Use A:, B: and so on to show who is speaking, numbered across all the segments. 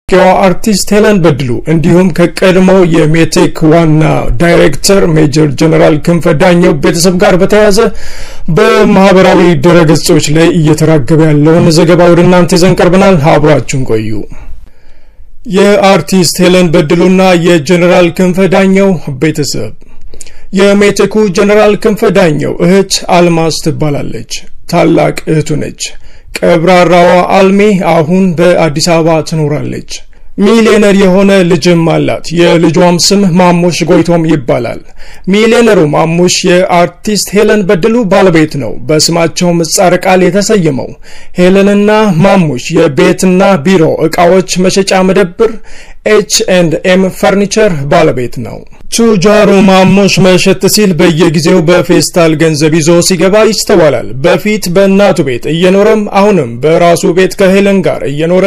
A: ታዋቂዋ አርቲስት ሄለን በድሉ እንዲሁም ከቀድሞው የሜቴክ ዋና ዳይሬክተር ሜጀር ጀነራል ክንፈ ዳኘው ቤተሰብ ጋር በተያያዘ በማህበራዊ ድረገጾች ላይ እየተራገበ ያለውን ዘገባ ወደ እናንተ ይዘን ቀርበናል። አብራችሁን ቆዩ። የአርቲስት ሄለን በድሉና የጀነራል ክንፈ ዳኘው ቤተሰብ የሜቴኩ ጀነራል ክንፈ ዳኘው እህት አልማዝ ትባላለች። ታላቅ እህቱ ነች። ቀብራራዋ አልሜ አሁን በአዲስ አበባ ትኖራለች። ሚሊዮነር የሆነ ልጅም አላት። የልጇም ስም ማሙሽ ጎይቶም ይባላል። ሚሊዮነሩ ማሙሽ የአርቲስት ሄለን በድሉ ባለቤት ነው። በስማቸው ምህጻረ ቃል የተሰየመው ሄለንና ማሙሽ የቤትና ቢሮ እቃዎች መሸጫ መደብር ኤች ኤንድ ኤም ፈርኒቸር ባለቤት ነው። ቱጃሩ ማሙሽ መሸት ሲል በየጊዜው በፌስታል ገንዘብ ይዞ ሲገባ ይስተዋላል። በፊት በእናቱ ቤት እየኖረም አሁንም በራሱ ቤት ከሄለን ጋር እየኖረ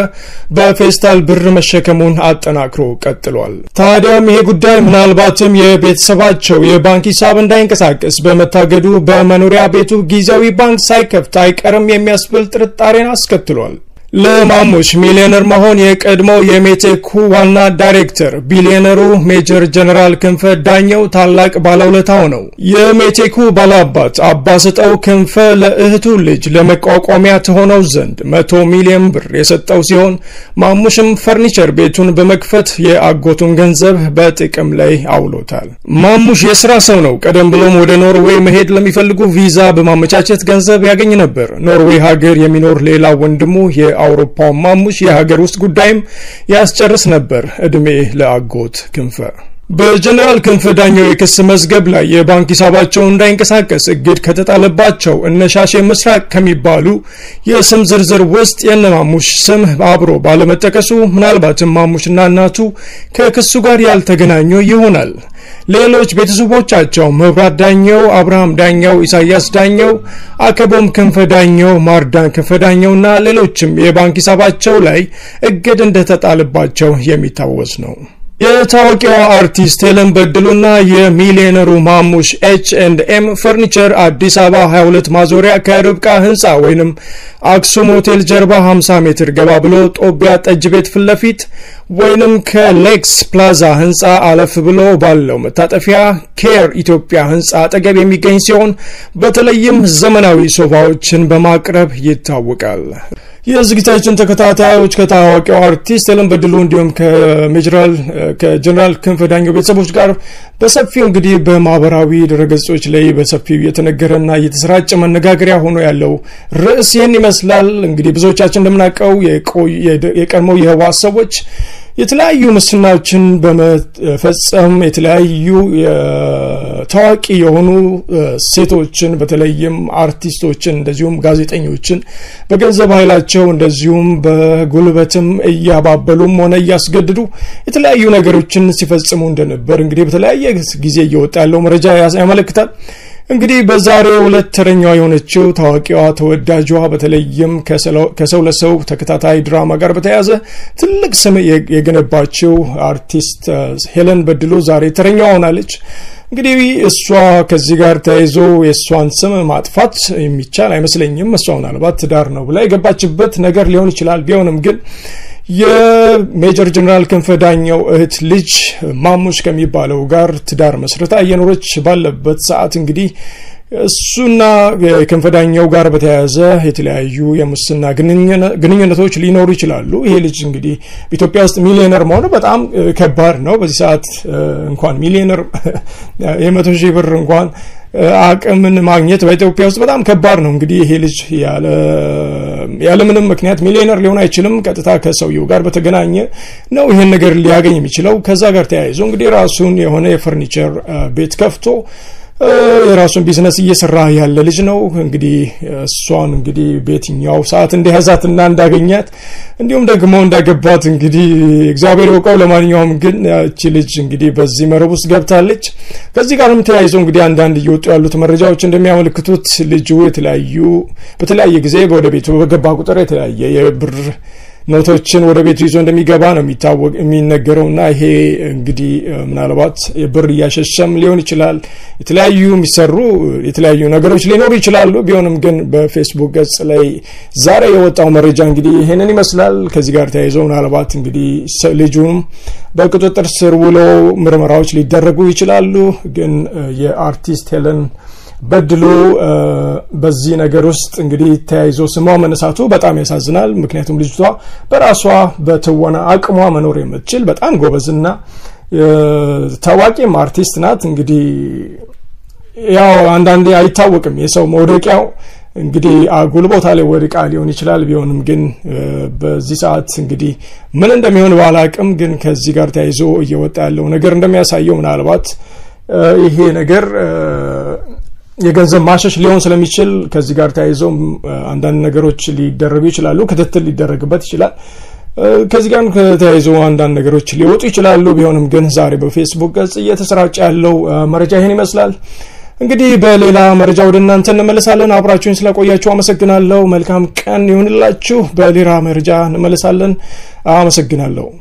A: በፌስታል ብር መሸከሙን አጠናክሮ ቀጥሏል። ታዲያም ይሄ ጉዳይ ምናልባትም የቤተሰባቸው የባንክ ሂሳብ እንዳይንቀሳቀስ በመታገዱ በመኖሪያ ቤቱ ጊዜያዊ ባንክ ሳይከፍት አይቀርም የሚያስብል ጥርጣሬን አስከትሏል። ለማሙሽ ሚሊዮነር መሆን የቀድሞው የሜቴኩ ዋና ዳይሬክተር ቢሊዮነሩ ሜጀር ጀነራል ክንፈ ዳኘው ታላቅ ባለውለታው ነው። የሜቴኩ ባላባት አባስጠው ክንፈ ለእህቱ ልጅ ለመቋቋሚያ ትሆነው ዘንድ መቶ ሚሊዮን ብር የሰጠው ሲሆን ማሙሽም ፈርኒቸር ቤቱን በመክፈት የአጎቱን ገንዘብ በጥቅም ላይ አውሎታል። ማሙሽ የስራ ሰው ነው። ቀደም ብሎም ወደ ኖርዌይ መሄድ ለሚፈልጉ ቪዛ በማመቻቸት ገንዘብ ያገኝ ነበር። ኖርዌይ ሀገር የሚኖር ሌላ ወንድሙ የአውሮፓው ማሙሽ የሀገር ውስጥ ጉዳይም ያስጨርስ ነበር። እድሜ ለአጎት ክንፈ። በጀነራል ክንፈ ዳኘው የክስ መዝገብ ላይ የባንክ ሂሳባቸው እንዳይንቀሳቀስ እግድ ከተጣለባቸው እነ ሻሼ ምስራቅ ከሚባሉ የስም ዝርዝር ውስጥ የነ ማሙሽ ስም አብሮ ባለመጠቀሱ ምናልባትም ማሙሽና እናቱ ከክሱ ጋር ያልተገናኙ ይሆናል። ሌሎች ቤተሰቦቻቸው መብራት ዳኘው፣ አብርሃም ዳኘው፣ ኢሳያስ ዳኘው፣ አከቦም ክንፈ ዳኘው፣ ማርዳን ክንፈ ዳኘውና ሌሎችም የባንክ ሂሳባቸው ላይ እግድ እንደተጣለባቸው የሚታወስ ነው። የታዋቂዋ አርቲስት ሄለን በድሉና የሚሊዮነሩ ማሙሽ ኤች ኤንድ ኤም ፈርኒቸር አዲስ አበባ 22 ማዞሪያ ከርብቃ ህንፃ ወይንም አክሱም ሆቴል ጀርባ 50 ሜትር ገባ ብሎ ጦቢያ ጠጅ ቤት ፊት ለፊት ወይንም ከሌክስ ፕላዛ ህንፃ አለፍ ብሎ ባለው መታጠፊያ ኬር ኢትዮጵያ ህንፃ አጠገብ የሚገኝ ሲሆን በተለይም ዘመናዊ ሶፋዎችን በማቅረብ ይታወቃል። የዝግጅታችን ተከታታዮች ከታዋቂው አርቲስት ሄለን በድሉ እንዲሁም ከሜጀራል ከጀነራል ክንፈ ዳኘው ቤተሰቦች ጋር በሰፊው እንግዲህ በማህበራዊ ድረገጾች ላይ በሰፊው እየተነገረና እየተሰራጨ መነጋገሪያ ሆኖ ያለው ርዕስ ይህን ይመስላል። እንግዲህ ብዙዎቻችን እንደምናውቀው የቀድሞው የህወሓት ሰዎች የተለያዩ ሙስናዎችን በመፈጸም የተለያዩ ታዋቂ የሆኑ ሴቶችን በተለይም አርቲስቶችን እንደዚሁም ጋዜጠኞችን በገንዘብ ኃይላቸው እንደዚሁም በጉልበትም እያባበሉም ሆነ እያስገድዱ የተለያዩ ነገሮችን ሲፈጽሙ እንደነበር እንግዲህ በተለያየ ጊዜ እየወጣ ያለው መረጃ ያመለክታል። እንግዲህ በዛሬው ዕለት ተረኛዋ የሆነችው ታዋቂዋ ተወዳጇ በተለይም ከሰው ለሰው ተከታታይ ድራማ ጋር በተያያዘ ትልቅ ስም የገነባችው አርቲስት ሄለን በድሉ ዛሬ ተረኛዋ ሆናለች። እንግዲህ እሷ ከዚህ ጋር ተያይዞ የእሷን ስም ማጥፋት የሚቻል አይመስለኝም። እሷ ምናልባት ትዳር ነው ብላ የገባችበት ነገር ሊሆን ይችላል። ቢሆንም ግን የሜጀር ጀነራል ክንፈ ዳኘው እህት ልጅ ማሙሽ ከሚባለው ጋር ትዳር መስርታ እየኖረች ባለበት ሰዓት እንግዲህ እሱና ክንፈ ዳኘው ጋር በተያያዘ የተለያዩ የሙስና ግንኙነቶች ሊኖሩ ይችላሉ። ይሄ ልጅ እንግዲህ በኢትዮጵያ ውስጥ ሚሊዮነር መሆኑ በጣም ከባድ ነው። በዚህ ሰዓት እንኳን ሚሊዮነር የመቶ ሺህ ብር እንኳን አቅምን ማግኘት በኢትዮጵያ ውስጥ በጣም ከባድ ነው። እንግዲህ ይሄ ልጅ ያለምንም ምክንያት ሚሊዮነር ሊሆን አይችልም። ቀጥታ ከሰውየው ጋር በተገናኘ ነው ይህን ነገር ሊያገኝ የሚችለው። ከዛ ጋር ተያይዞ እንግዲህ ራሱን የሆነ የፈርኒቸር ቤት ከፍቶ የራሱን ቢዝነስ እየሰራ ያለ ልጅ ነው። እንግዲህ እሷን እንግዲህ በየትኛው ሰዓት እንደያዛትና እንዳገኛት እንዲሁም ደግሞ እንዳገባት እንግዲህ እግዚአብሔር ይወቀው። ለማንኛውም ግን እቺ ልጅ እንግዲህ በዚህ መረብ ውስጥ ገብታለች። ከዚህ ጋርም ተያይዞ እንግዲህ አንዳንድ እየወጡ ያሉት መረጃዎች እንደሚያመለክቱት ልጁ የተለያዩ በተለያየ ጊዜ ወደ ቤቱ በገባ ቁጥር የተለያየ የብር ኖቶችን ወደ ቤቱ ይዞ እንደሚገባ ነው የሚታወቅ የሚነገረው እና ይሄ እንግዲህ ምናልባት ብር እያሸሸም ሊሆን ይችላል። የተለያዩ የሚሰሩ የተለያዩ ነገሮች ሊኖሩ ይችላሉ። ቢሆንም ግን በፌስቡክ ገጽ ላይ ዛሬ የወጣው መረጃ እንግዲህ ይሄንን ይመስላል። ከዚህ ጋር ተያይዞ ምናልባት እንግዲህ ልጁም በቁጥጥር ስር ውሎ ምርመራዎች ሊደረጉ ይችላሉ። ግን የአርቲስት ሄለን በድሉ በዚህ ነገር ውስጥ እንግዲህ ተያይዞ ስሟ መነሳቱ በጣም ያሳዝናል። ምክንያቱም ልጅቷ በራሷ በትወና አቅሟ መኖር የምትችል በጣም ጎበዝና ታዋቂም አርቲስት ናት። እንግዲህ ያው አንዳንዴ አይታወቅም የሰው መውደቂያው እንግዲህ አጉል ቦታ ላይ ወድቃ ሊሆን ይችላል። ቢሆንም ግን በዚህ ሰዓት እንግዲህ ምን እንደሚሆን ባላቅም፣ ግን ከዚህ ጋር ተያይዞ እየወጣ ያለው ነገር እንደሚያሳየው ምናልባት ይሄ ነገር የገንዘብ ማሸሽ ሊሆን ስለሚችል ከዚህ ጋር ተያይዘው አንዳንድ ነገሮች ሊደረጉ ይችላሉ። ክትትል ሊደረግበት ይችላል። ከዚህ ጋር ከተያይዞ አንዳንድ ነገሮች ሊወጡ ይችላሉ። ቢሆንም ግን ዛሬ በፌስቡክ ገጽ እየተሰራጨ ያለው መረጃ ይህን ይመስላል። እንግዲህ በሌላ መረጃ ወደ እናንተ እንመለሳለን። አብራችሁን ስለቆያችሁ አመሰግናለሁ። መልካም ቀን ይሁንላችሁ። በሌላ መረጃ እንመለሳለን። አመሰግናለሁ።